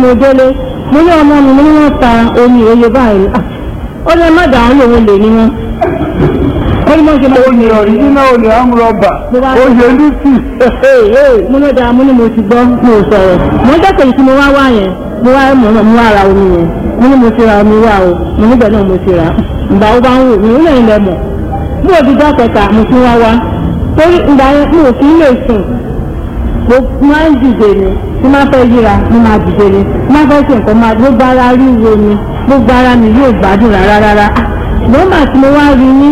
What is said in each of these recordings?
mo délé mo ní ọmọ mi mo ní wọ́n ta omi òye báyìí Ah, ó ní ẹ má dà án lòun lè ní wọn. ó ní mo ṣe máa ó ní ọ̀ríjínà olè amúrọ̀bà Mo bá- ó yẹ lùsì. mo ló dáa mo ní mo ti gbọ́ mo ò sọ̀rọ̀ mo ń dẹ́kẹ̀ tí mo wá wá yẹn mo wá mọ̀ náà mo wá ra omi yẹn mo ní mo ti ra omi wá o mo níbẹ̀ náà mo ti rà ìgbà ó bá ń wò mí ó lẹ́yìn lẹ́mọ̀ bí òbí dá kẹta mo tún wá wá torí ìgbà yẹn mo ò fi lè sùn mo máa ń dìde ni tí máa fẹ́ yíra mo máa dìde ni tí máa fẹ́ ṣe nǹkan máa gbogbo ara ríro ni gbogbo ara mi yóò gbádùn rárá rárá nọ́mbà tí mo wá rí ní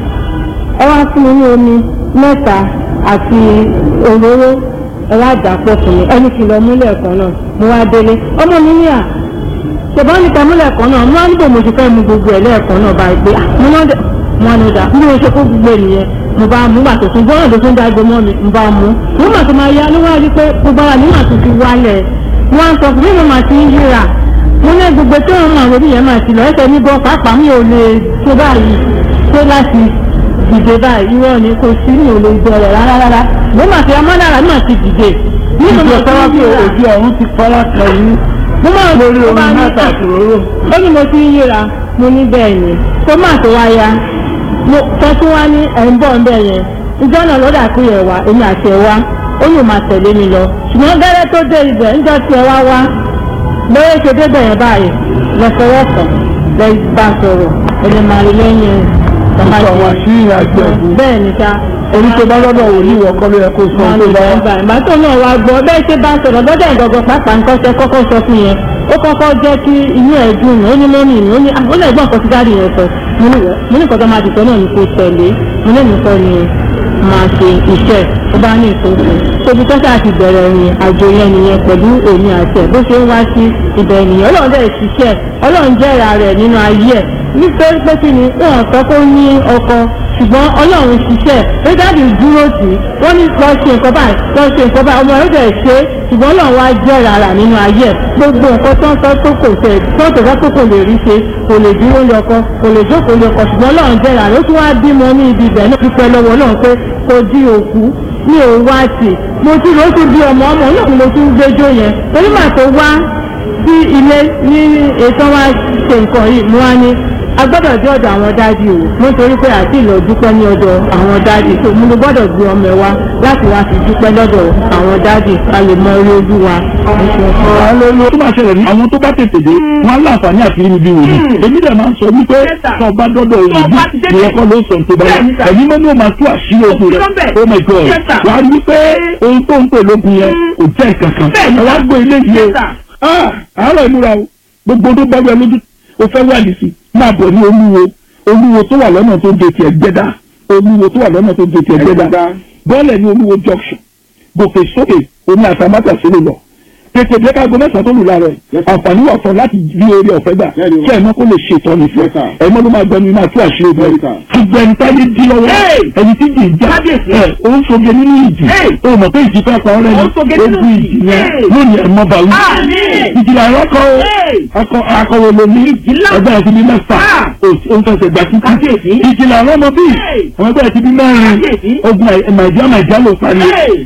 ẹ wá fún mi ní omi mẹ́ta àti òróró ẹ wá dà pọ̀ fún mi ẹni kì í lọ múlẹ̀ kan náà mo wá délé ọmọ mi ní à ṣùgbọ́n nípa múlẹ̀ kan náà mo wá níbo mo ti fẹ́ mu gbogbo ẹ̀ lẹ́ẹ̀kan náà báyìí pé ah, mo náà dẹ̀ mo wá ní ọjà bí mo ṣe kó gbogbo ènìyàn mo bá mú gbàtò fún gbọ́dọ̀ tó tún dágbo mọ́ mi mo bá mú mo mà tó máa yá ló wá rí pé gbogbo ara mi mà tún ti wálẹ̀ mo wá ń sọ fún mi mo mà ti ń yíra mo ní gbogbo tí wọn máa wọlé yẹn máa ti lọ ẹsẹ̀ mi bọ́ pàápàá mi ò lè tó báyìí tó láti dìde báyìí irọ́ ni kò sí mi ò lè bẹ̀rẹ̀ rárá rárá mo máa fi amọ́dára náà ti dìde nínú ìjọ mo sábà ti pé ń yíra òbí ọ̀run ti fara kan yín mo máa lórí mo omi máa ní mẹ́ta à, àti òróró. ó ní mo ti ń yíra mo ní bẹ́ẹ̀ ni tó máa tó wá ya mo sọ fún wa ní ẹ̀ ń bọ̀ ń bẹ̀ yẹn ìjọ náà lọ́dà kú yẹ̀ wá èmi àti ẹ̀ wá ó yóò máa tẹ̀lé mi lọ ṣùgbọ́n gẹ́rẹ́ tó dé ibẹ̀ ń jọ tí ẹ wá wá lóye ṣe débẹ̀ yẹn báyìí lọ́sọ̀rọ̀sọ̀ lẹ́ bá sọ̀rọ̀ ẹni máa rí lẹ́yìn bàbá Sọ àwọn tí àṣírí àjọ ẹ̀bùn. bẹ́ẹ̀ ni sá Orí tó bá lọ́dọ̀ wò ní ìwọ kọ́ ló yẹ kó sọ wọn tó lè bá bá wá. gbà ìgbà tó náà wá gbọ́ bẹ́ẹ̀ ṣe bá sọ̀rọ̀ lọ́dọ̀ ìgbọ̀gbọ̀ pàápàá nǹkan ṣe kọ́kọ́ sọ fún yẹn ó kọ́kọ́ jẹ́ kí inú ẹ̀ dùn ó ní lónìí mi ó ní ó lè gbọ́n nǹkan tí dáàdì yẹn sọ mo ní mo ní nǹkan tó máa dìtọ́ náà ní kò tẹ̀lé mo ní nǹkan ni máa ṣe iṣẹ́ ó bá ní ìtòkù tóbi tọ́sí àti bẹ̀rẹ̀ ìrìn àjò yẹn nìyẹn pẹ̀lú èmi àti ẹ̀ bó ṣe ń wá sí ibẹ̀ nìyẹn ọlọ́run dẹ̀ ṣiṣẹ́ ọlọ́run jẹ́ra rẹ̀ nínú ayé ẹ̀ nítorí pé kí ni wọn sọ pé ó ní ọkọ ṣùgbọ́n ọlọ́run ṣiṣẹ́ pé dáàbì dúró tì í wọ́n ní lọ ṣe nǹkan báyìí lọ ṣe nǹkan báyìí ọmọ rẹ̀ dẹ̀ ṣe é ṣùgbọ́n ọlọ́run wá jẹ́ rárá nínú ayé ẹ̀ gbogbo nǹkan tó ń sọ tó kò tẹ̀ tó tó fẹ́ tó kò lè rí ṣe kò lè dúró lé ọkọ kò lè jókòó lé ọkọ ṣùgbọ́n ọlọ́run jẹ́ rárá ó tún wá bímọ ní ibi ibẹ̀ náà dúpẹ́ lọ́wọ́ ọlọ́run pé kò di òkú mi ò wá tì mo ti rò ó ti bí ọmọ ọmọ náà mo tún gbẹjọ yẹn torí màá tó wá sí ilé ní ètò wa ṣe nǹkan yìí mo wá ní a gbọ́dọ̀ dé ọ̀dọ̀ àwọn dáàdì o nítorí pé àti ìlọ dúpẹ́ ní ọ̀dọ̀ àwọn dáàdì tó mo ló gbọ́dọ̀ gbé ọmọ ẹ wá láti wá fi dúpẹ́ lọ́dọ̀ àwọn dáàdì ká lè mọ orí ojú wa. Hallelujah. tó bá ṣẹlẹ̀ ní àwọn tó bá tètè dé wọn á láǹfààní àti rí mi bí wòlíì èmi dẹ̀ máa ń sọ wípé tó bá dọ́dọ̀ òbí ìyẹn kọ́ ló sọ tó bá yá ẹ̀yin mọ́ ní o máa tú àṣírí ogun rẹ̀ oh my god wà á rí pé ohun tó ń pè lógun yẹn kò jẹ́ ìkankan ẹ wá gbọ́ ilé yìí o Ah, àárọ̀ ìmúra o gbogbo tó bá wẹ lójú o fẹ́ wà nísì máa bọ̀ ní olúwo olúwo tó wà lọ́nà tó ń de tiẹ̀ gbẹ́dá olúwo tó wà lọ́nà tó ń de tiẹ̀ gbẹ́dá bọ́ọ̀lẹ̀ ní olúwo junction gòkè sókè omi àtàmátà sílẹ̀ lọ tètè bí káàgó mẹ́sàn-án tó lù láàárọ̀ ẹ̀ àǹfààní wà fún ọ láti rí orí ọ̀fẹ́ gbà kí ẹ̀mọ́ kó lè ṣe ìtọ́ni fún ẹ ẹ̀mọ́ ló máa gbẹnu iná àti àṣírí bẹ́ẹ̀ ṣùgbọ́n ẹni táyé dí lọ́wọ́ ẹni tí jì ń já ẹ̀ ó ń soge nínú ìjì ó mọ̀ pé ìjì fẹ́ pa ọ́ lẹ́nu ó bu ìjì yẹn lónìí ẹ̀mọ́ bá wí. ìjìlá ẹ̀rọ́kọ akọ akọwé lomi ẹgbẹ́ ẹ̀ ti bí mẹ́fà ó ń fẹsẹ̀ gbà títí ìjìlá ẹ̀rọ́mọ bíi àwọn ẹgbẹ́ ẹ̀ ti bí mẹ́rin ogun nàìjíríà nàìjíríà ló parí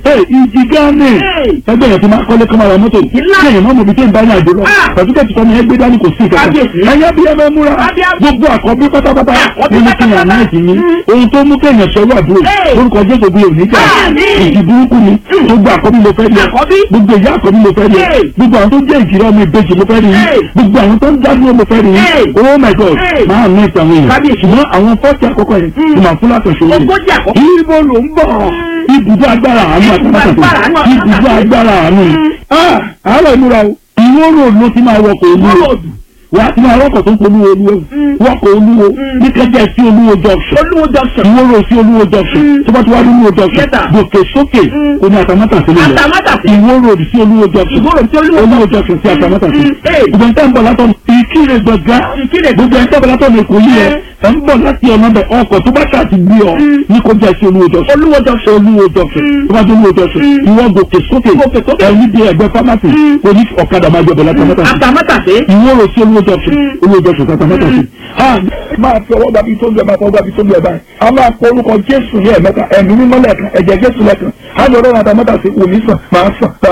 ìjì gánà ẹgbẹ́ ẹ̀ ti máa kọ́lé kọ́mọ́ra mọ́tò kéèyàn mọ́ mọ́bi tó ń bá ní àjò lọ pàtúkẹ́tì tọ́ni ẹgbẹ́ dání kò sí ìkẹ́kẹ́ ẹ̀yẹ́ bí ẹ bẹ́ múra gbogbo àkọ́bí pátápátá nínú kí yàn náà ti ní ohun tó mú kéèyàn sọ́wọ́ àbúrò lórúkọ jésù bí òní jà ìdí burúkú ni gbogbo àkọ́bí ló fẹ́ rí gbogbo ìyá àkọ́bí ló fẹ́ rí gbogbo àwọn tó jẹ́ ìjìrẹ́ ọmọ ìbejì ló fẹ́ rí gbogbo àwọn tó ń dádúró ló fẹ́ rí oh my god máa ní ìtàn èèyàn ṣùgbọ́n àwọn fọ́ọ̀tì àkọ́kọ́ yẹn ti máa fún látọ̀ ṣòro ibo ló ń bọ̀ ibùdó agbára àánú àtàmátàtà ibùdó agbára àánú àárọ̀ ìmúra o ìwó road ló ti máa wọkọ̀ olúwo wà á ti máa wọkọ̀ tó ń polú olúwo wọkọ̀ olúwo ní kẹjẹ sí olúwo junction ìwó road sí olúwo junction tó bá ti wá ní olúwo junction gòkè sókè kò ní àtàmátàsí lè lọ ìwó road sí olúwo junction olúwo junction sí àtàmátàsí ìgbọ̀n tẹ́ ń bọ̀ látọ̀ ìkírè gbọ̀ngá gbogbo ẹ̀ ń tẹ́ bọ̀ látọ̀ ní èkó yìí ẹ̀ ẹ̀ ń bọ̀ láti ọ̀nà bẹ̀ ọkọ̀ tó bá ṣáà ti gbé ọ ní kó jẹ́ sí olúwo junction olúwo junction olúwo junction tó bá dé olúwo junction ìwọ gòkè sókè ẹ̀ níbi ẹ̀gbẹ́ pharmacy kò ní ọ̀kadà máa jẹ bọ̀ látàmátàsí ìwọ rò sí olúwo junction olúwo junction látàmátàsí. máa fi ọwọ́ gbàbí tó ń bẹ̀ máa fọwọ́ gbàbí tó ń bẹ̀ báyìí a máa pọ orúkọ jésù ní ẹ̀mẹ́ta ẹ̀mí mímọ́ lẹ́ẹ̀kan ẹ̀jẹ̀ jésù lẹ́ẹ̀kan á lọ rọrùn àtàmátàsí òní sàn máa sàn